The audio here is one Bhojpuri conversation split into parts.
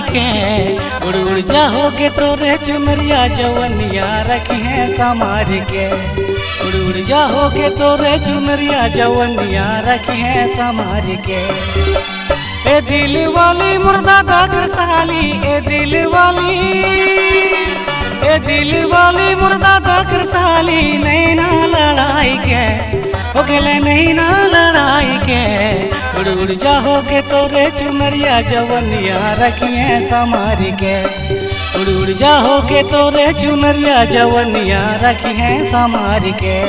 के उड़ उड़ जाओ के तोरे चुनरिया जवनिया रखी है समार के उड़ उड़ जाओ के तोरे चुनरिया जवनिया रखी है समार के ए दिल वाली मुर्दा दागर साली ए दिल वाली ए दिल वाली मुर्दा दागर साली नैना लड़ाई के हो गेले नैना लड़ाई के उड़ उड़ जाओ के तोरे चुनरिया जवनिया रखिए समारी के उड़ उड़ जाओ के तोरे चुनरिया जवनिया रखिए समारी के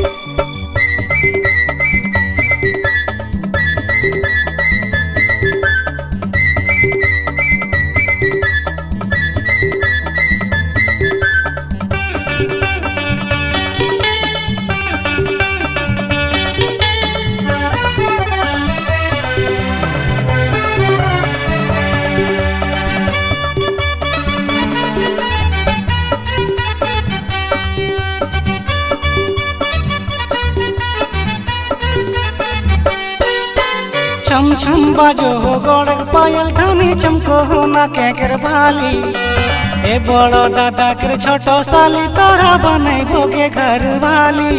छम छम बाजो हो गोड़क पायल धनी चमको हो ना के कर भाली ए बड़ो दादा कर छोटो साली तोरा बने भोगे घर वाली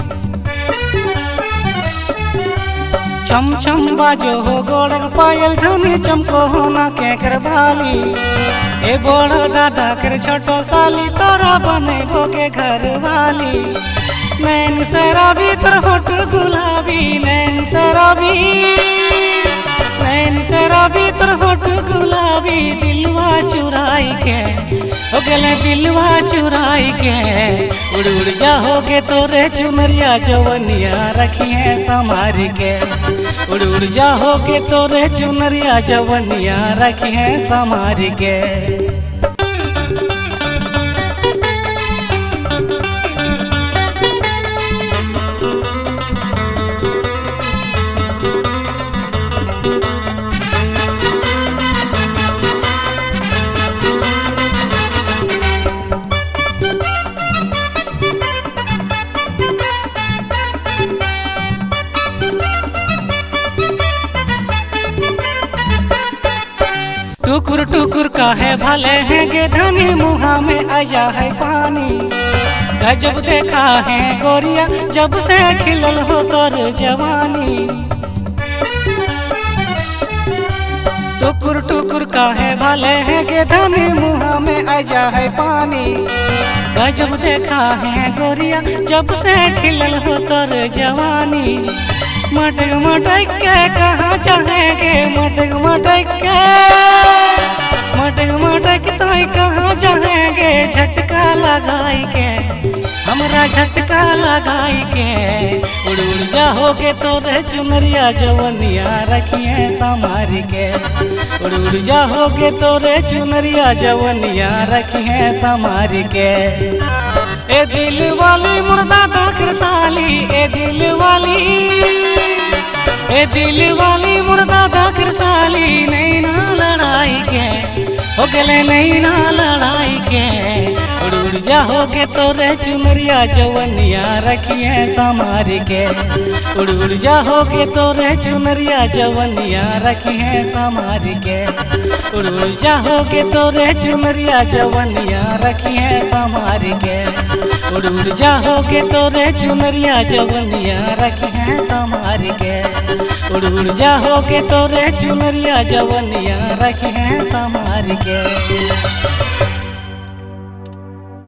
छम छम बाजो हो गोड़क पायल धनी चमको हो ना के कर भाली ए बड़ो दादा कर छोटो साली तोरा बने भोगे घर वाली नैन शराबी तोर होठ गुलाबी नैन शराबी नैन शराबी तोर होठ गुलाबी दिलवा चुराई के हो गेले दिलवा चुराई के उड़ उड़ जाओगे तोरे चुनरिया जवनिया रखिए समार के उड़ उड़ जाओगे तोरे चुनरिया जवनिया रखिए समार के टुकुर टुकुर काहे भले हैं गे धनी मुहा में आया है पानी गजब देखा है गोरिया जब से खिलल हो तोर जवानी टुकुर टुकुर काहे भले हैं गे धनी मुहा में आया है पानी गजब देखा है गोरिया जब से खिलल हो तोर जवानी मटक मटक के कहाँ चाहेंगे मटक मटक के मटक मटक तो कहाँ चाहेंगे झटका लगाई के हमरा झटका लगाई के उड़ उड़ जाओगे तोरे चुनरिया जवनिया रखिए समार के उड़ उड़ जाओगे तोरे चुनरिया जवनिया रखिए समार के ए दिल वाली मुर्दा दाखर साली ए दिल वाली ए दिल वाली मुर्दा दाखर साली नैना लड़ाई के हो गले नैना लड़ाई के उड़ उड़ जाओगे तोरे चुनरिया जवनिया रखिए समार के उड़ उड़ जाओगे तोरे चुनरिया जवनिया रखिए समार के उड़ उड़ जाओगे तोरे चुनरिया जवनिया रखिए समार के उड़ उड़ जाओगे तोरे चुनरिया जवनिया रखिए समार के उड़ उड़ जाओगे तोरे चुनरिया जवनिया रखिए समार के